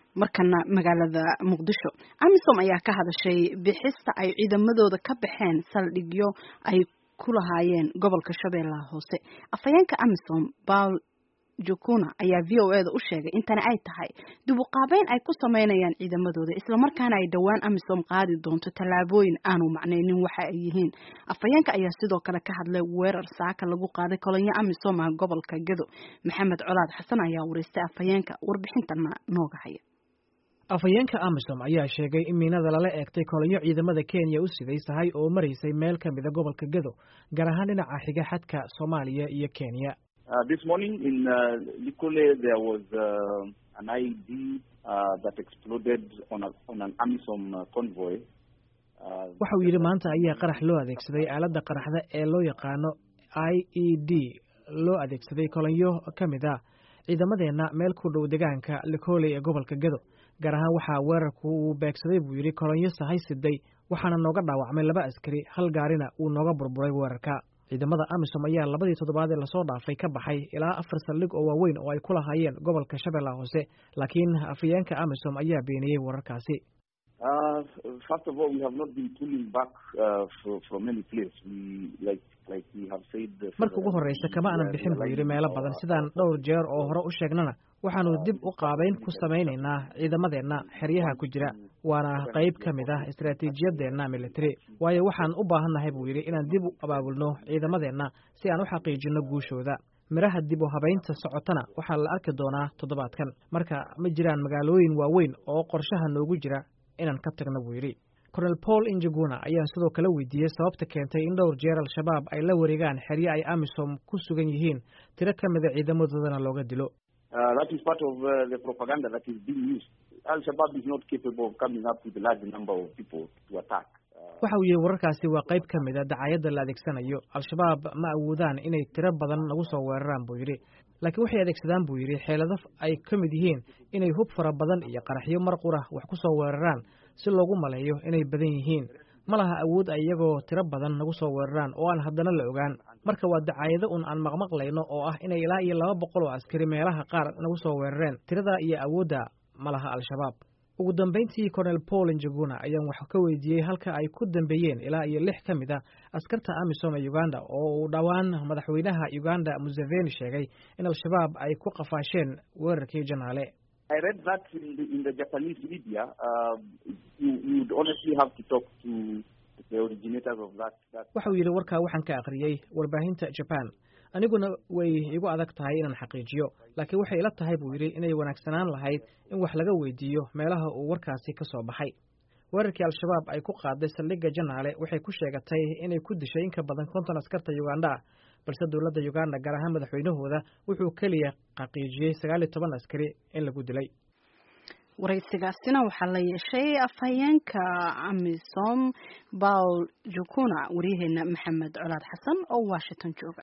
markana magaalada muqdisho amisom ayaa ka hadashay bixista ay ciidamadooda ka baxeen saldhigyo ay ku lahaayeen gobolka shabeellaha hoose afhayeenka amisom baul jukuna ayaa v o eda u sheegay intani ay tahay dib u qaabeyn ay ku sameynayaan ciidamadooda islamarkaana ay dhowaan amisom qaadi doonto tallaabooyin aanu macnaynin waxa ay yihiin afhayeenka ayaa sidoo kale ka hadlay weerar saaka lagu qaaday kolonyo amisom ah gobolka gedo maxamed colaad xasan ayaa wareystay afhayeenka warbixintana nooga haya afhayeenka amisom ayaa sheegay in miinada lala eegtay kolonyo ciidamada kenya u sidaysahay oo maraysay meel ka mida gobolka gedo gaar ahaan dhinaca xiga xadka soomaaliya iyo kenya Uh, this morning in uh, Likole, there was uh, an IED uh, that exploded on, a, on an AMISOM uh, convoy. waxa uu yidhi maanta ayaa qarax loo adeegsaday aaladda qaraxda ee loo yaqaano i e d loo adeegsaday kolonyo ka mid a ciidamadeenna meel ku dhow degaanka likoley ee gobolka gedo gaar ahaan waxaa weerarku uu beegsaday buu yidhi kolonyo sahay siday waxaana nooga dhaawacmay laba askari hal gaarina uu nooga burburay weerarka ciidamada amisom ayaa labadii toddobaad ee lasoo dhaafay ka baxay ilaa afar saldhig oo waaweyn oo ay ku lahaayeen gobolka shabeellaha hoose laakiin afhayeenka amisom ayaa beeniyey wararkaasi marka ugu horreysa kama aanan bixin buu yidhi meelo badan sidaan dhowr jeer oo hore u sheegnana waxaanu dib u qaabayn ku samaynaynaa ciidamadeenna xeryaha ku jira waana qayb ka mid ah istaraatiijiyadeenna military waayo waxaan u baahannahay buu yidhi inaan dib u abaabulno ciidamadeenna si aan u xaqiijinno guushooda midhaha dib u habaynta socotana waxaa la arki doonaa toddobaadkan marka ma jiraan magaalooyin waaweyn oo qorshaha noogu jira inaan ka tagno buu yidhi cornel paul injaguna ayaa sidoo kale weydiiyey sababta keentay in dhowr jeer al-shabaab ay la wareegaan xerye ay amisom ku sugan yihiin tiro ka mida ciidamadoodana looga dilo waxa uu yihi wararkaasi waa qayb ka mid a dacaayadda la adeegsanayo al-shabaab ma awoodaan inay tiro badan nagu soo weeraraan buu yidhi laakiin waxay adeegsadaan buu yidhi xeelado ay ka mid yihiin inay hub fara badan iyo qaraxyo mar qura wax ku soo weeraraan si loogu maleeyo inay badan yihiin ma laha awood ay iyagoo tiro badan nagu soo weeraraan oo aan haddana la ogaan marka waa dacaayado un aan maqmaqlayno oo ah inay ilaa iyo laba boqol oo askari meelaha qaar nagu soo weerareen tiradaa iyo awoodda ma laha al-shabaab ugu dambayntii cornel paul njaguna ayaan wax ka weydiiyey halka ay ku dambeeyeen ilaa iyo lix ka mid a askarta amisom ee uganda oo uu dhowaan madaxweynaha uganda museveni sheegay in al-shabaab ay ku qafaasheen weerarkii janaale waxa uu yidhi warkaa waxaan ka akhriyey warbaahinta jaban aniguna way igu adag tahay inaan xaqiijiyo laakiin waxay ila tahay buu yidhi inay wanaagsanaan lahayd in wax laga weydiiyo meelaha uu warkaasi ka soo baxay weerarkii al-shabaab ay ku qaaday saldhigga janaale waxay ku sheegatay inay ku dishay in ka badan konton askarta uganda ah balse dowladda uganda gaar ahaan madaxweynahooda wuxuu keliya xaqiijiyey sagaal iyo toban askari in lagu dilay waraysigaasina waxaa la yeeshay afhayeenka amisom baul jukuna waryaheena maxamed colaad xasan oo washington jooga